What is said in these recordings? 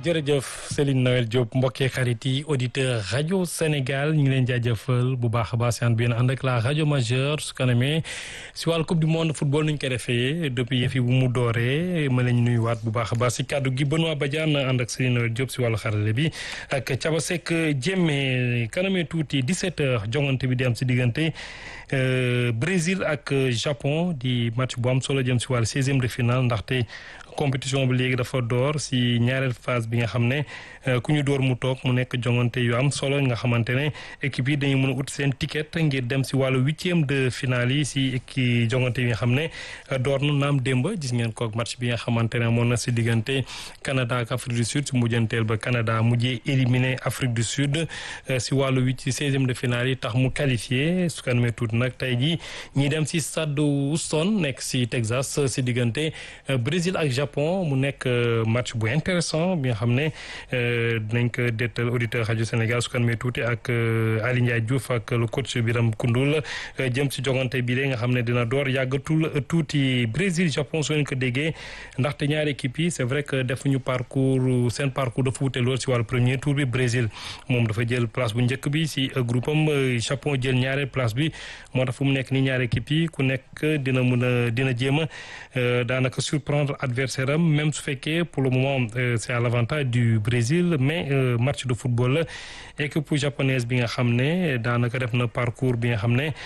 jërëjëf Céline Noël Diop mbokkee xarit yi auditeur rajo Sénégal ñu ngi leen jaajëfal bu baax a baax seen biir ànd ak la rajo majeure su kanamee si wàllu coupe du monde football nu ñu koy defee depuis yëf yi bu mu dooree ma leen nuyuwaat bu baax a baax si kàddu gi Benoît Badiane ànd ak Céline Noël Diop si wàllu xarale bi ak Thiaba Seck Diémé kanamee tuuti 17h jongante bi di am si diggante Brésil ak Japon di match bu am solo jëm si wàllu 16e de finale ndaxte. compétition bi léegi dafa door si ñaareel phase bi nga xam ne ku ñu door mu toog mu nekk jongante yu am solo nga xamante ne équipe yi dañuy mën a ut seen ticket ngir dem si wàllu huitième de finale yi si équipe jongante yi nga xam ne door na naam démb gis ngeen ko match bi nga xamante ne moom na si diggante Canada ak Afrique du Sud si mujjanteel ba Canada mujjee éliminé Afrique du Sud si wàllu huit si seizième de finale yi tax mu qualifié su kanamee tuuti nag tey jii ñi dem si stade Houston nekk si Texas si diggante Brésil ak Japon mu nekk match bu intéressant bi nga xam ne dinañ ko dettal auditeur rajo Sénégal su kanamee tuuti ak Ali Ndiaye Diouf ak le coach Biram Koundoul jëm si jogante bi de nga xam ne dina door yàggatul tuuti Brésil Japon soo leen ko déggee ndaxte ñaari équipe yi c'est vrai que defuñu parcours seen parcours dafa wute lool si wàllu premier tour bi Brésil moom dafa jël place bu njëkk bi si groupe am Japon jël ñaareel place bi moo tax fu mu nekk ni ñaari équipe yi ku nekk dina mun a dina jéem a daanaka surprendre adversaire am même su fekkee pour le moment c'est à l'avantage du Brésil mais match de football la équipe japonaise bi nga xam ne daanaka def na parcours bi nga xam ne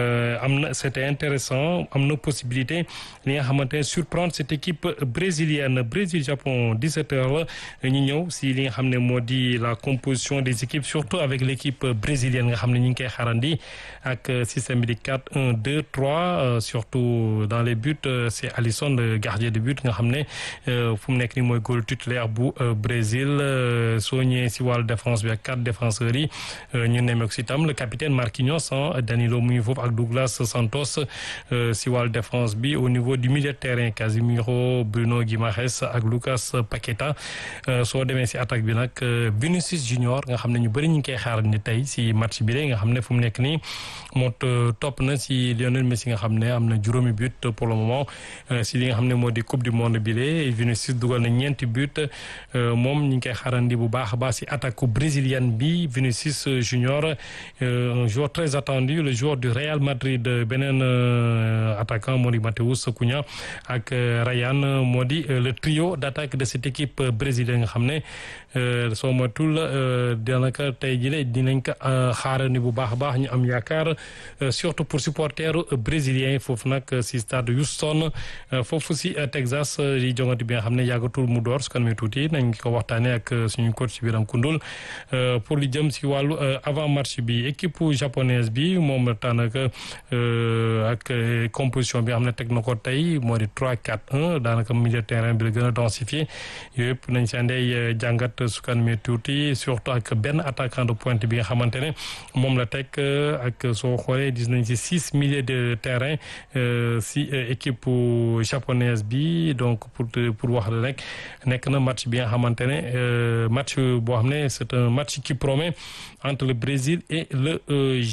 am na c'était intéressant am na possibilité li nga xamante ne surprendre cette équipe brésilienne Brésil Japon 17 heures la ñu ñëw si li nga xam ne moo di la composition des équipes surtout avec l'équipe brésilienne nga xam ne ñu ngi koy xarandi ak système bi di 4 1 2 3 surtout dans les buts c'est Alisson le gardien de but nga xam ne fu mu nekk nii mooy góol titulaire bu Brésil soo ñëwee si wàllu défense bi ak quatre défenseurs yi ñu nemmeeku si tam le capitaine Marquinhos Danilo mu ngi foofu ak Douglas Santos si wàllu défense bi au niveau du milieu de terrain Casemiro Bruno Guimaraes ak Lucas Paqueta soo demee si attaque bi nag Vinicius Junior nga xam ne ñu bëri ñu ngi koy xaar ni tey si match bi de nga xam ne fu mu nekk nii moo topp na si Lionel Messi nga xam ne am na juróomi but pour le moment si li nga xam ne moo di coupe du monde bi de Vinicius dugal na ñeenti but moom ñu ngi koy xaarandi bu baax a baax si attaque brésilienne bi Vinicius Junior un joueur très attendu le joueur du Real Madrid beneen attaquant moo di Matheus Cunha ak Ryan moo di le trio d'attaque de cette équipe brésilienne nga xam ne soo matul daanaka tey jii dinañ ko xaarandi bu baax a baax ñu am yaakaar surtout pour supporters brésiliens foofu nag si stade Houston foofu si Texas di jongante bi nga xam ne yàggatul mu door su kanamee tuuti nañ ko waxtaanee ak suñu coach Biram Koundoul pour li jëm si wàllu avant match bi équipe japonaise bi moom daanaka ak composition bi nga xam ne teg na ko tey moo di 3 4 1 daanaka milieu terrain bi la gën a densifié yooyu yëpp nañ si andee jàngat su kanamee tuuti surtout ak benn attaquant de pointe bi nga xamante ne moom la teg ak soo xoolee gis nañ si six milieux de terrain si équipe japonaise bi donc pour pour wax la rek nekk na match bi nga xamante ne match boo xam ne c'est un match qui promet entre le Brésil et le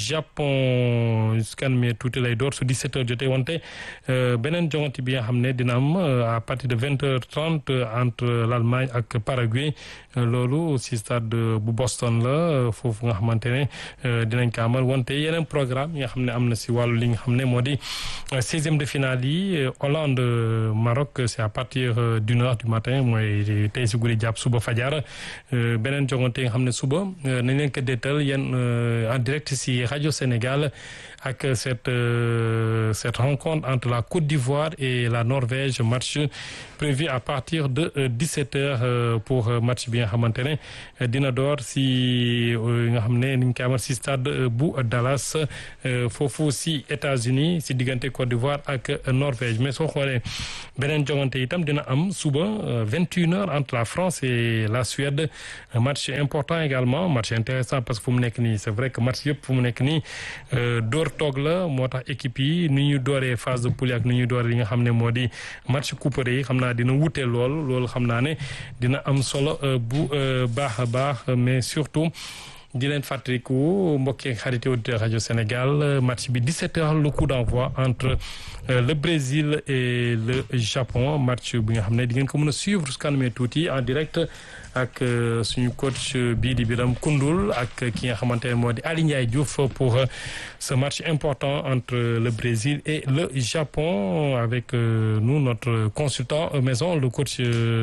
Japon scan mais tuuti lay door su 17 heures jotee wante beneen jongante bi nga xam ne dina am à partir de 20 heures 30 entre l'Allemagne ak Paraguay loolu si stade bu Boston la foofu nga xamante ne dinañ ko amal wante yeneen programme yi nga xam ne am na si wàllu li nga xam ne moo di 16e de finale yi Hollande Maroc c'est à partir d'une heure du matin mooy tey si guddi jàpp suba fajar beneen jongante yi nga xam ne suba nañ leen ko déetal yéen en direct si rajo Sénégal ak cette cette rencontre entre la Côte d'Ivoire et la Norvège match prévu à partir de 17 heures pour match bi nga xamante ne dina door si nga xam ne niñ koy amal si stade bu Dallas foofu si États-Unis si diggante Côte d'Ivoire ak Norvège mais soo xoolee beneen jongante itam dina am suba 21 heures entre la France et la Suède match important également match intéressant parce que fu mu nekk nii c'est vrai que match yëpp fu mu nekk nii door toog la moo tax équipe yi ni ñu dooree phase de poule ak ni ñuy dooree li nga xam ne moo di match couperé yi xam naa dina wute lool loolu xam naa ne dina am solo bu baax a baax mais surtout di leen fàttaliku mbokki xarit auditeur rajo Sénégal match bi 17h le coup d'envoi entre le Brésil et le Japon match bi nga xam ne di ngeen ko mën a suivre su kanamee tuuti en direct ak suñu coach bii di Biram Koundoul ak ki nga xamante ne moo di Ali Ndiaye Diouf pour ce match important entre le Brésil et le Japon avec nous notre consultant maison le coach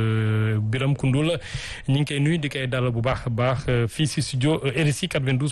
Biram Koundoul ñu ngi koy nuyu di koy dalal bu baax a baax fii si studio RSI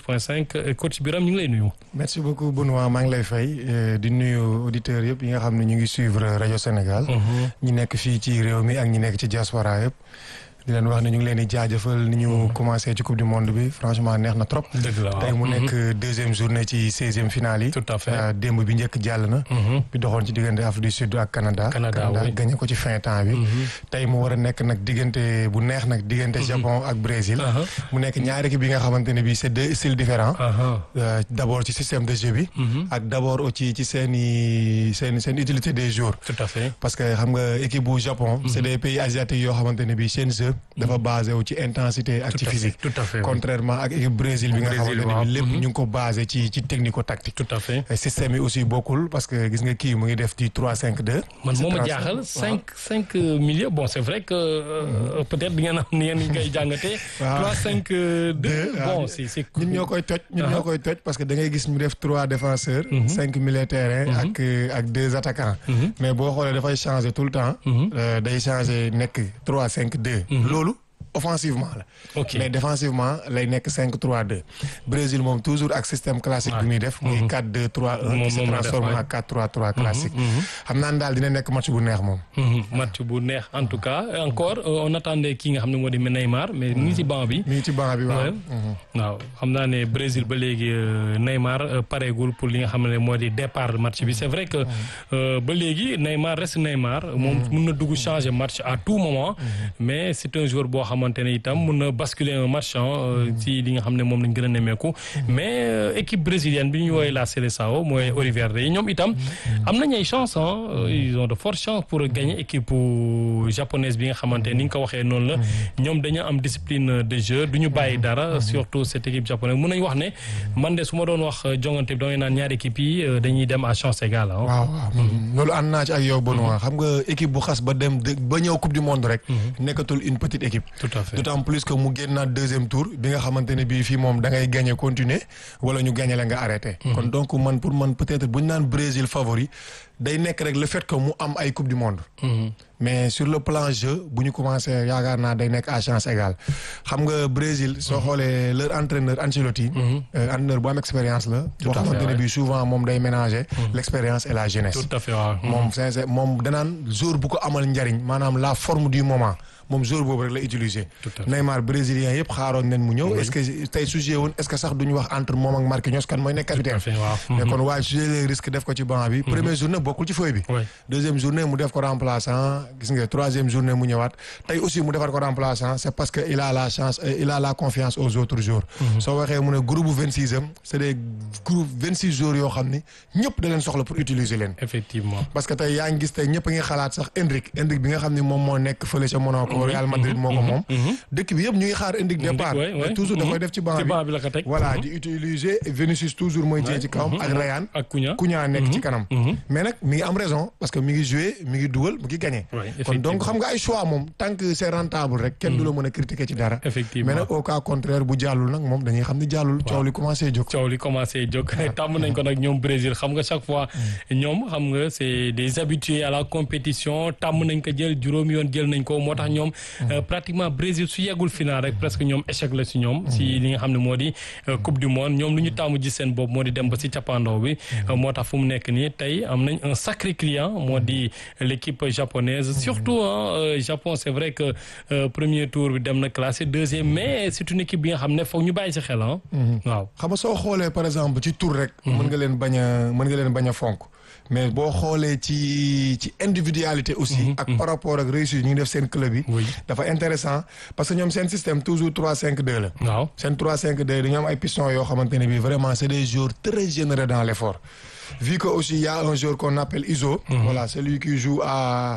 92.5 coach Biram ñu ngi lay nuyu. merci beaucoup Benoît maa ngi lay fay di nuyu auditeurs yëpp yi nga xam ne ñu ngi suivre rajo Sénégal. ñi nekk fii ci réew mi ak ñi nekk ci diaspora yëpp. di leen wax ne ñu ngi leen di jaajëfal ni ñu commencé ci coupe du monde bi franchement neex na trop. dëgg la waaw tey mu nekk deuxième journée ci seizième finale yi. tout à fait démb bi njëkk jàll na. bi doxoon ci diggante Afrique du Sud ak Canada. Canada oui gagné ko ci fin temps bi. tey mu war a nekk nag diggante bu neex nag diggante Japon ak Brésil. mu nekk ñaari équipe bi nga xamante ne bii c'est deux styles différents. d'abord ci système de jeu bi. ak d'abord aussi ci seen i seen seen utilité des joueurs. tout à fait parce que xam nga équipe bu Japon. c'est des pays asiatiques yoo xamante ne bii seen jeu. dafa basé wu ci intensité ak ci physique. tout à fait contrairement ak équipe Brésil bi nga xamante ne bi lépp ñu ngi ko basé ci ci technico-tactique. tout à fait système yi aussi bokkul parce que gis nga kii mu ngi def ci 3-5-2. man moo ma jaaxal cinq cinq milieux bon c'est vrai que peut-être di ngeen am ni ngeen koy jàngatee. waaw 3-5-2 bon c'est c'est ñun ñoo koy toj ñun ñoo koy toj parce que da ngay gis mu def trois défenseurs. cinq milieux terrain ak ak deux attaquants. mais boo xoolee dafay changer tout le temps. day changer nekk 3-5-2. loolu. offensivement la. ok mais défensivement lay nekk 5-3-2. Brésil moom toujours ak système classique bi muy def. muy 4-2-3-1. qui se transforme en 4-3-3 classique. xam naa ne daal dina nekk match bu neex moom. match bu neex en tout cas encore on attendait kii nga xam ne moo di Neymar mais mu ngi ci banc bi. mi ngi ci banc bi waaw. waaw xam naa ne Brésil ba léegi Neymar pareegul pour li nga xam ne moo di départ match bi c'est vrai que ba léegi Neymar reste Neymar. moom mun na dugg changer match à tout moment. mais c'est un joueur boo xam xamante ne itam mun na basculer un match ci li nga xam ne moom lañ gën a nemmeeku mais équipe brésilienne bi ñu woowee la Seleção mooy Olivier Rey ñoom itam am nañ ay chance ils ont de fortes chances pour gagner équipe japonaise bi nga xamante ni nga ko waxee noonu la ñoom dañu am discipline de jeu du ñu bàyyi dara surtout cette équipe japonaise mun nañ wax ne man de su ma doon wax jongante bi damay naan ñaari équipe yi dañuy dem à chance égale waaw waaw loolu ànd naa ci ak yow Benoît xam nga équipe bu xas ba dem ba ñëw coupe du monde rek nekkatul une petite équipe tout à fait d'autant plus que mu génnaat deuxième tour bi nga xamante ne bii fii moom da ngay gagner continuer wala ñu gagner la nga arrêter. kon donc man pour man peut-être bu ñu naan Brésil favori day nekk rek le fait que mu am ay coupe du monde. mais sur le plan jeu bu ñu commencé yaakaar naa day nekk à chance égale xam nga Brésil soo xoolee leur entraîneur Ancelotti. entraîneur bu am expérience la. boo xamante ne bii souvent moom day mélanger. l'expérience et la jeunesse. tout à fait waaw. moom sincère moom danaan jour bu ko amal njariñ maanaam la forme du moment. moom jour boobu rek la utiliser. Neymar brésilien yëpp xaaroon nañ mu ñëw. est-ce que tey su joué woon est-ce que sax duñu wax entre moom ak Marquinhos kan mooy nekk capitaine. mais kon waaye su jëlee risque def ko ci banc bi. première journée bokkul ci feuille bi. deuxième journée mu def ko remplaçant gis nga troisième journée mu ñëwaat tey aussi mu defar ko remplaçant c'est parce que il a la chance il a la confiance aux autres joueurs. soo waxee mu ne groupe bu 26e c'est des groupes 26 joueurs yoo xam ni ñëpp da leen soxla pour utiliser leen. effectivement parce que tey yaa ngi gis tey ñëpp a ngi xalaat sax Endrick Endrick bi nga xam ni moom moo nekk fële ca Monaco Real Madrid moo ko moom dëkk bi yëpp ñu ngi xaar Endrick départ mais toujours da koy def ci banc bi voilà di utiliser Vinicius toujours mooy jee ci kawam ak Ryan ak Cunha Cunha nekk ci kanam mais nag mi ngi am raison parce que mi ngi jouer mi ngi dugal mi ngi gagner kon donc xam nga ay choix moom tant que c'est rentable rek kenn du la mën a critiquer ci dara effectivement mais nag au cas contraire bu jàllul nag moom dañuy xam ni jàllul coow li commencé jóg coow li commencé jóg tàmm nañ ko nag ñoom Brésil xam nga chaque fois ñoom xam nga c'est des habitués à la compétition tàmm nañ ko jël juróom yoon jël nañ ko moo tax ñoom pratiquement Brésil su yeggul final rek presque ñoom échec la si ñoom si li nga xam ne moo di coupe du monde ñoom lu ñu tàmm gis seen bopp moo di dem ba si cappaandaw bi moo tax fu mu nekk nii tey am nañ un sacré client moo di l'équipe japonaise surtout ah Japon c'est vrai que premier tour bi dem na classé deuxième mais c'est une équipe bi nga xam ne foog ñu bàyyi si xel ah waaw xam nga soo xoolee par exemple ci tour rek mën nga leen bañ a mën nga leen bañ a fonk mais boo xoolee ci ci individualité aussi ak par rapport ak réussite ñu ngi def seen club yi dafa intéressant parce que ñoom seen système toujours 3-5-2 la waaw seen 3-5-2 dañoo am ay pistons yoo xamante ne bi vraiment c'est des joueurs très généreux dans l'effort vu que aussi il y a un joueur qu'on appelle Iso voilà celui qui joue à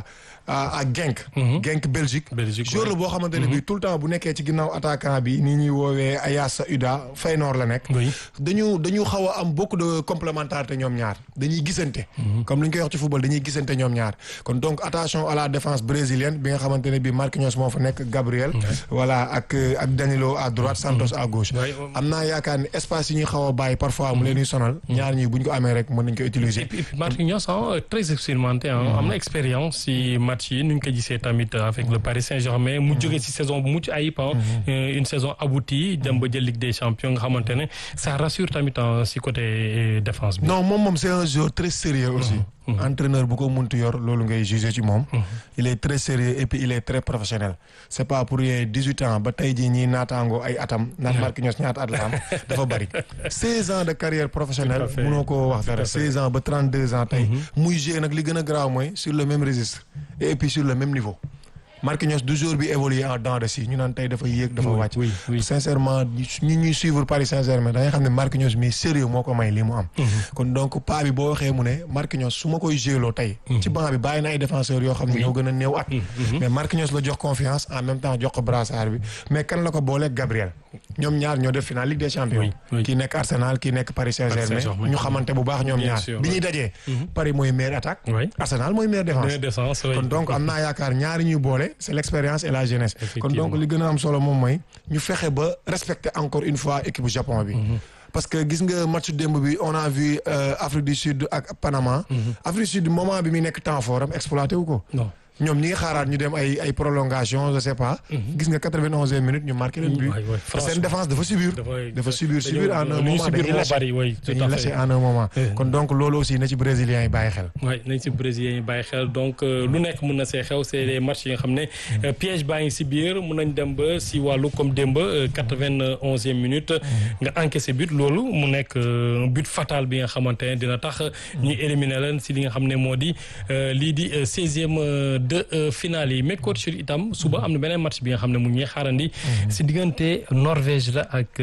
à à Genk. Genk Belgique. Belgique joueur la boo xamante ne bii tout le temps bu nekkee ci ginnaaw attaquant bi ni ñuy woowee Ayasa Uda Feyenoord la nekk. oui dañu dañu xaw a am beaucoup de complémentarité ñoom ñaar dañuy gisante. comme li ñu koy wax ci football dañuy gisante ñoom ñaar kon donc attention à la défense brésilienne bi nga xamante ne bii Marquinhos moo fa nekk Gabriel. voilà ak ak Danilo à droite Santos à gauche. am naa yaakaar ne espace yi ñuy xaw a bàyyi parfois mu leen di sonal. ñaar ñi bu ñu ko amee rek mën nañ ko utiliser. et puis Marquinhos très expérimenté am na expérience si match yi nu ñu ko gisee tamit avec le Paris Saint-Germain mu jógee si saison bu mucc ayib une saison aboutie dem ba jël Ligue des Champions nga xamante ne ça rassure tamit si côté défense bi. non moom moom c'est un joueur très sérieux aussi. entraîneur bu ko muntu yor loolu ngay juger ci moom. il est très sérieux et puis il est très professionnel. c'est pas pour rien dix-huit ans ba tey jii ñii naataango ay atam. naan Marquinhos ñaata at la am dafa bari. seize ans de carrière professionnelle. munoo koo wax dara seize ans ba trente-deux ans tey. muy jouer nag li gën a graaw mooy sur le même registre. et puis sur le même niveau. Marquinhos du jour bi évolué en dents de scie ñu naan tey dafa yéeg dafa wàcc. oui oui sincèrement ñu ñuy suivre Paris Saint-Germain da ngay xam ne Marquinhos mi sérieux moo ko may lii mu am. kon donc pas bi boo waxee mu ne Marquinhos su ma koy géeloo tey. ci banc bi bàyyi na ay défenseurs yoo xam ne ñoo gën a néew at. mais Marquinhos la jox confiance en même temps jox ko brassard bi mais kan la ko booleeg Gabriel. ñoom ñaar ñoo def final Ligue des Champions. kii nekk Arsenal kii nekk Paris Saint-Germain ñu xamante bu baax ñoom ñaar bi ñuy dajee. Paris mooy meilleure attaque. Arsenal mooy meilleure défense. kon donc am naa yaakaar ñaari ñuy boole c'est l'expérience et la jeunesse. kon donc li gën a am solo moom mooy ñu fexe ba respecter encore une fois équipe Japon bi. parce que gis nga match démb bi on a vu Afrique du Sud ak Panama. Afrique du Sud moment bi muy nekk temps fort am exploité wu ko. non ñoom ñi ngi xaaraat ñu dem ay ay prolongation je sais pas. gis nga quatre-vingt-onzième minute ñu marqué leen but. seen défense dafa subir. dafa subir subir en un moment dañuy lâché en un moment. kon donc loolu aussi na ci brésiliens yi bàyyi xel. oui nañ ci brésiliens yi bàyyi xel donc lu nekk mën na see xew c'est les matchs yi nga xam ne piège baa ngi si biir mën nañ dem ba si wàllu comme démb quatre-vingt-onzième minute. nga encaissé but loolu mu nekk but fatal bi nga xamante ne dina tax ñu éliminer leen si li nga xam ne moo di lii di seizième. de finale yi mais coach itam suba am na beneen match bi nga xam ne mu ngi xaarandi si diggante Norvège la ak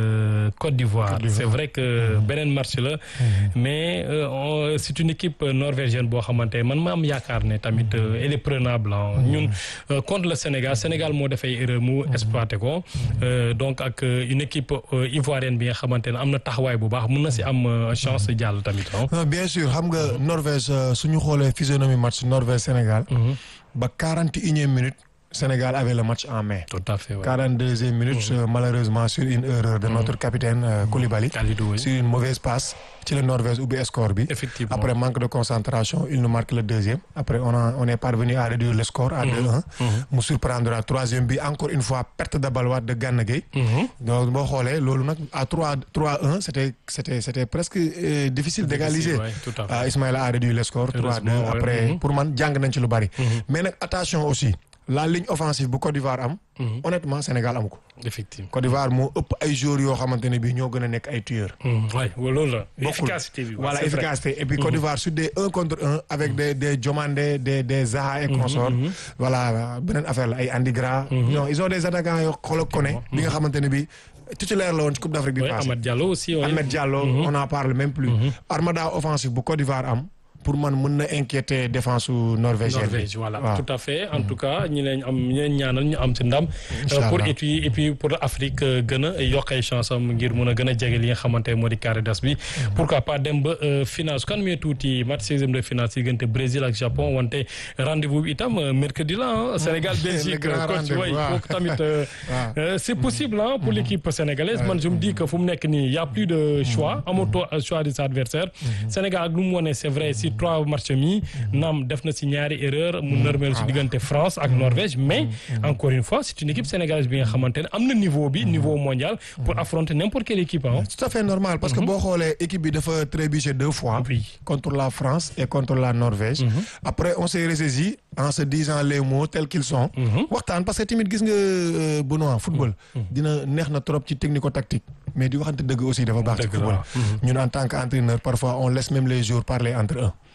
Côte d'Ivoire c'est vrai que beneen match la mais c'est une équipe norvégienne boo xamante man ma am yaakaar ne tamit elle est prenable ñun contre le Sénégal Sénégal moo defay erreur mu exploité ko donc ak une équipe ivoirienne bi nga xamante ne am na taxawaay bu baax mun na si am chance jàll tamit bien sûr xam nga Norvège suñu xoolee physionomie match Norvège Sénégal ba quarante et unième minute Sénégal avait le match en main. tout à fait ouais. quarante deuxième minute mmh. malheureusement sur une erreur de mmh. notre capitaine euh, Koulibaly. Kalidou, oui. sur une mauvaise passe ci la Norvège ubbi score bi. effectivement après manque de concentration il nous marque le deuxième après on a on est parvenu à réduire le score à 2-1. mu surprendre à troisième bi encore une fois perte de balle de Gana Gueye. donc boo xoolee loolu nag à 3 3-1 c'était c'était c'était presque euh, difficile d'égaliser. Ouais, tout à fait. Uh, Ismaïla a réduit le score 3-2 après ouais. pour man jàng nañ ci lu bari. mais nag attention aussi. la ligne offensive bu Côte d'Ivoire am. honnêtement Sénégal amu ko. effectivement Côte d'Ivoire moo ëpp ay joueurs yoo xamante ne bii ñoo gën a nekk ay tueurs. waay loolu la. bokkul efficacité bi voilà efficacité et puis Côte d'Ivoire sur des un contre un avec des des Diomandé des des Zaha et consorts. voilà beneen affaire la ay Andigra. non ils ont des attaquants yoo xoolal Koné. bi nga xamante ne bii. titulaire la woon ci Coupe d'Afrique bi passé. Ahmed Diallo aussi. Ahmed Diallo on en parle même plus. armada offensive bu Côte d'Ivoire am. pour man mën na inquiéter défense su norvégienne Norvège voilà tout à fait en tout cas ñi leen am ñi leen ñaanal ñu am ci ndam pour et puis et puis pour Afrique gën a yokk ay chance am ngir mën a gën a jege li nga xamante moo di carré d'as bi pourquoi pas dem ba finale su kan mee tuuti match seizième de finale si diggante Brésil ak Japon wante rendez-vous bi itam mercredi la Sénégal Belgique coach way kooku tamit c'est possible ah pour l'équipe sénégalaise man je me dis que fu mu nekk nii y a plus de choix amatoo choix de sa adversaire Sénégal ak lu mu wone c'est vrai si trois matchs mi naam def na si ñaari erreur mu nërmeel si diggante France ak Norvège mais encore une fois c'est une équipe sénégalaise bi nga xamante ne am na niveau bi niveau mondial pour affronter n'importe quelle équipe ah tout à fait normal parce que boo xoolee équipe bi dafa trébuché deux fois contre la France et contre la Norvège après on s'est ressaisi en se disant les mots tels qu'ils sont waxtaan parce que tamit gis nga Benoît football dina neex na trop ci technico-tactique mais di waxante dëgg aussi dafa baax ci football ñun en tant qu'entraîneur parfois on laisse même les joueurs parler entre eux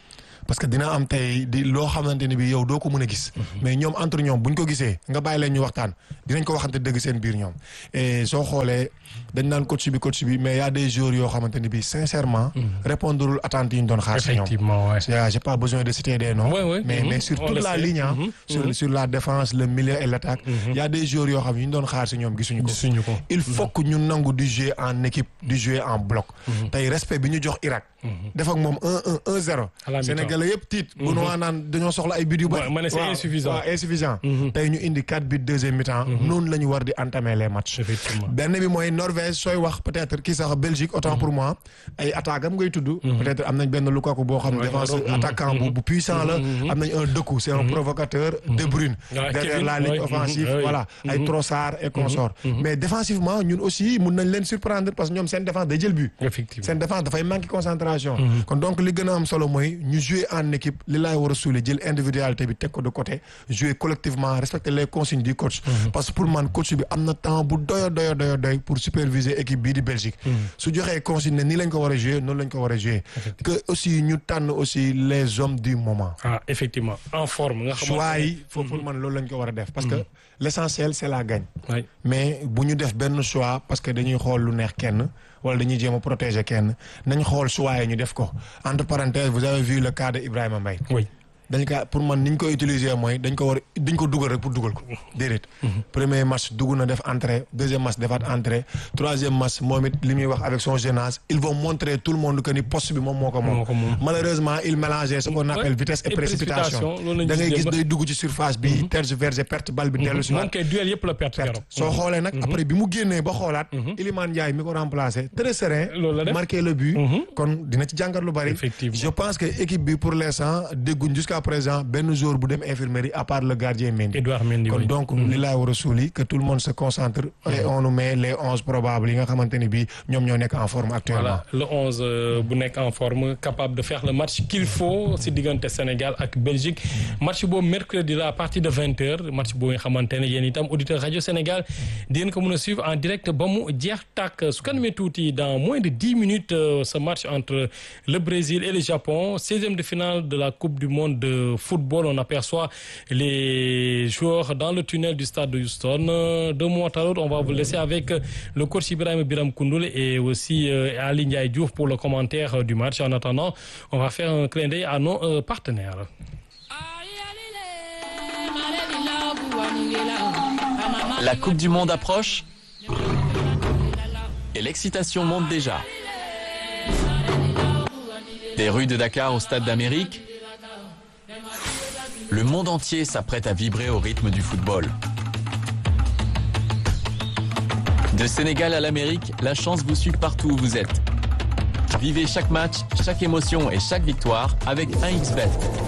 parce que dina am tey di loo xamante ni bi yow doo ko mën a gis mais ñoom entre ñoom buñ ko gisee nga bàyyi leen ñu waxtaan dinañ ko waxante dëgg seen biir ñoom et soo xoolee dañ naan coach bi coach bi mais y a des joueurs yoo xamante ni bi sincèrement répondrul attentes yi ñu doon xaar si ñoom effectivement ouais. j'ai pas besoin de citer des noms Ouais, ouais. mais Mhm. mais sur On toute le la sait. ligne ah Mhm. sur sur la défense le milieu et l'attaque y a des joueurs yoo xam ne ñu doon xaar si ñoom gisuñu ko gisuñu ko. il faut que ñu nangu di jouer en équipe di jouer en bloc tey respect bi ñu jox Irak def ak moom un un un zéro À la mi-temps. Sénégalais yëpp tiit bu nu waa naan dañoo soxla ay buts yu bëri Ouais, ma ne c'est Waaw, insuffisant. waaw insuffisant tey ñu indi quatre buts deuxième mi-temps noonu la ñu war di entamer les matchs Effectivement. benn bi mooy Norvège sooy wax peut-être kii sax Belgique autant pour moi ay attaque am ngay tudd peut-être am nañ benn Lukaku boo xam ne Ouais, défense ouais, ouais. attaquant bu bu puissant la am nañ un Doku c'est un provocateur De Bruyne Ouais, derrière Kevin, la ligne ouais, offensive mhm, ouais. voilà ay Trossard et consorts mais défensivement ñun aussi mun nañ leen surprendre parce que ñoom seen défense day jël but effectivement seen défense dafay manquer concentration kon donc li gën a am solo mooy ñu jouer en équipe li laay war a suuli jël individualité bi teg ko de côté jouer collectivement respecter les consignes du coach parce que pour man coach bi am na temps bu doyo doyo doyo doy pour superviser équipe bii di Belgique su joxee consigne ne nii lañ ko war a jouer noonu lañ ko war a jouer que aussi ñu tànn aussi les hommes du moment ah effectivement en forme nga xamante choix ne- yi foofu pour man loolu lañ ko war a def parce que l'essentiel c'est la gagne Ouais. mais bu ñu def benn choix parce que dañuy xool lu neex kenn wala dañuy jéem a protéger kenn nañ xool choix yi ñu def ko entre parenthèses vous avez vu le cas de Ibrahima Mbaye oui dañ ko pour man ni ñu ko utiliser mooy dañ ko war dañ ko dugal rek pour dugal ko déedéet premier match dugg na def entrée deuxième match defaat entrée troisième match moom it li muy wax avec son jeune âge ils vont montrer tout le monde que ni poste bi moom moo ko moom Moo ko moom. malheureusement il mélangeait ce qu'on appelle Ouais. vitesse et Et précipitation précipitation, loolu lañ da ngay gis gis démb. day dugg ci surface bi tergiverser perte balle bi dellu si moom kay duel yëpp la perte perte keroog. soo xoolee nag après bi mu génnee ba xoolaat Iliman Ndiaye mi ko remplacé très serein Loolu la def. marqué le but kon dina ci jàngat lu bari Effectivement. je pense que équipe bi pour l'instant dégguñ jusqu'à présent benn jour bu dem infirmerie à part le gardien Mendy Edouard Mendy kon oui. donc li laa war a suuli que tout le monde se concentre et on nous met les onze probables yi nga xamante ni bii ñoom ñoo nekk en forme actuellement voilà le 11 euh, bu nekk en forme capable de faire le match qu'il faut si diggante Sénégal ak Belgique match boobu mercredi la à partir de 20 heures match boobu nga xamante ne yéen itam auditeur rajo Sénégal di ngeen ko mën a suivre en direct ba mu jeex tàkk su kanamee tuuti dans moins de 10 minutes euh, ce match entre le Brésil et le Japon 16e de finale de la Coupe du monde de football on aperçoit les joueurs dans le tunnel du stade de Houston Euh, de mois à l'autre on va vous laisser avec euh, le coach Ibrahim Biram Koundoul et aussi euh, Ali Ndiaye Diouf pour le commentaire euh, du match en attendant on va faire un clin d'œil à nos euh, partenaires La Coupe du Monde approche et l'excitation monte déjà. Des rues de Dakar au Stade d'Amérique, le monde entier s'apprête à vibrer au rythme du football. De Sénégal à l'Amérique, la chance vous suit partout où vous êtes. Vivez chaque match, chaque émotion et chaque victoire avec 1xBet.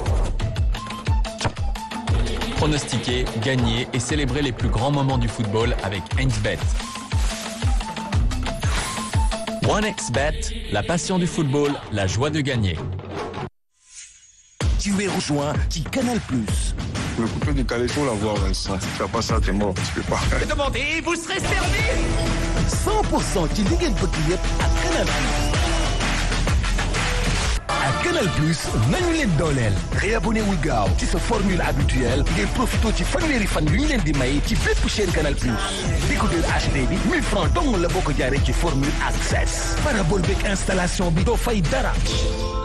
Pronostiquer, gagner et célébrer les plus grands moments du football avec 1xBet. 1xBet, la passion du football, la joie de gagner. Tu es rejoint qui Canal Plus. Le coupé du caleçon, la voix, ouais, ça. Tu fais pas ça, t'es mort, tu peux pas. 100% ci li ngeen bëgg yëpp ak Canal Plus. ak Canal Plus nañu leen dooleel. réabonné wul gaaw ci sa formule habituelle ngeen profité ci fanweeri fan yu ñu leen di may ci bépp chaîne Canal Plus. décodeur HD bi 1000 francs dong la boo ko jaaree ci formule access. parabole beeg installation bi doo fay dara.